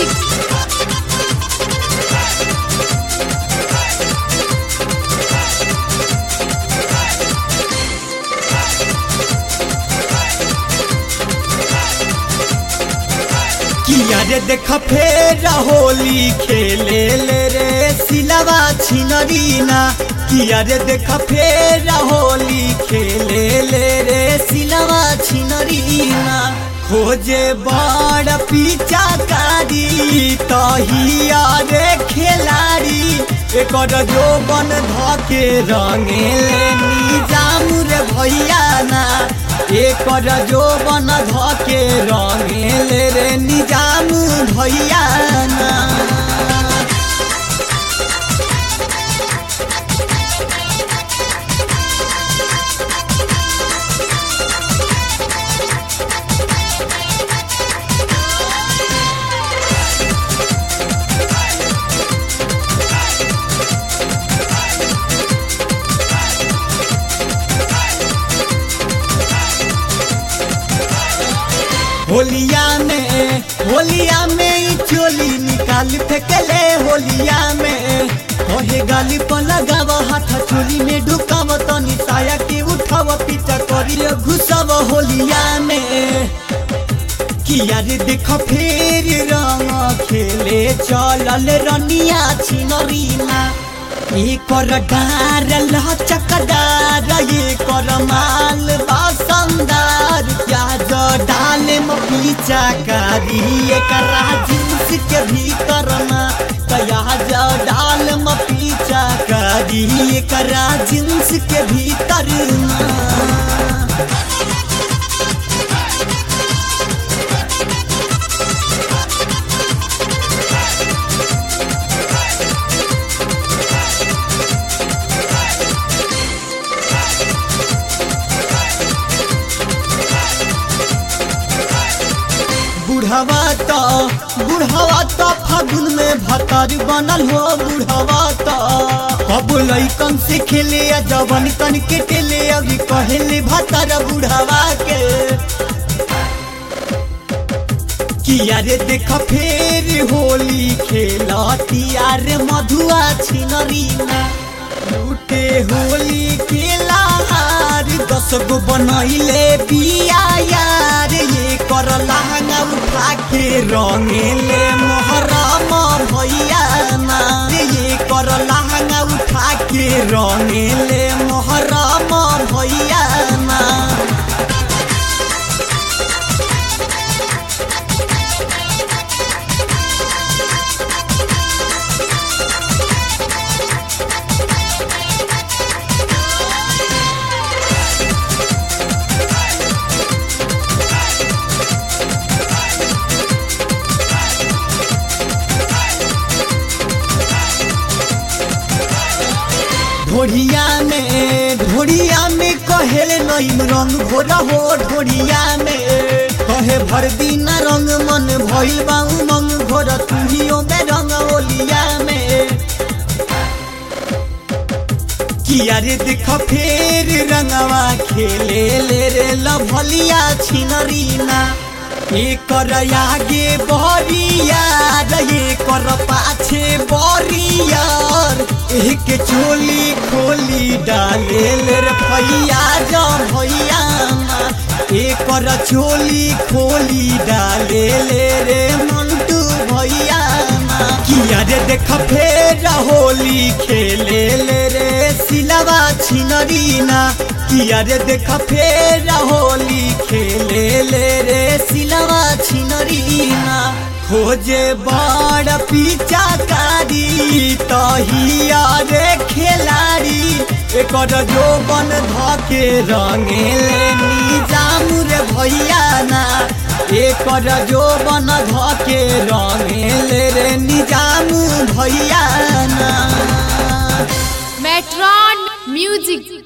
music किया रे देख फेर होली खेले ले रे सिलवा छिनरीना किया रे देख फेर होली खेले ले रे सिलवा छिनरीना खोजे बड़ पीछा कारी तहिया रे खेलाड़ी एकर जो बन धके रंगे ले निजाम रे भैया ना एकर जो बन धके रंगे ले रे निजाम भैया ना होलिया में होलिया में ई चोली निकाल फेंकले होलिया में कहे गाली पर लगाव हाथ चोली में ढुकाव तनी साया के उठाव पीछा करी घुसव होलिया में किया रे देख फेर रंग खेले चलल रनिया छिनरीना एकर डार लचकदार एकर माल बासंदार प्याज डाल में पीछा कारी एकरा जींस के भीतर ना प्याज डाल में पीछा कारी एकरा जींस के भीतर ना बुढ़वा तो बुढ़वा तो फागुन में भतर बनल हो बुढ़वा तो अब लइकन से खेले या जवन कन के टेले अभी कहले भतर बुढ़वा के किया रे देख फेर होली खेलतिया रे मधुआ छिनरीना लूटे होली के लहार दस गो बनैले बिया यार ये कर लहंगा उठा के रंगेले मोहरम भैया ना ये कर लहंगा उठा के रंगेले मोहरम भैया ना ढोढ़िया में ढोढ़िया में कहेले नईम रंग घोरा हो ढोढ़िया में कहे भर दिन रंग मन भइल बा उमंग घोर तुहियो में रंग ओलिया में किया रे देख फेर रंगवा खेले ले रे लभलिया छिनरीना एकर आगे बरियार एकर पाछे बरियार एक चोली खोली डाले ले रे भैया जा भैया एकर चोली खोली डाले ले रे मंटू भैया किया रे देख फेर होली खेले ले रे सिलवा छिनरीना किया रे देख फेर होली खेले ले रे सिलवा छिनरीना खोजे बड़ पीछा कारी तहिया रे खेलाड़ी एकर जो बन धके रंगे ले निजाम रे भैया ना एकर जो बन धके रंगे ले रे निजाम भैया ना मेट्रॉन म्यूजिक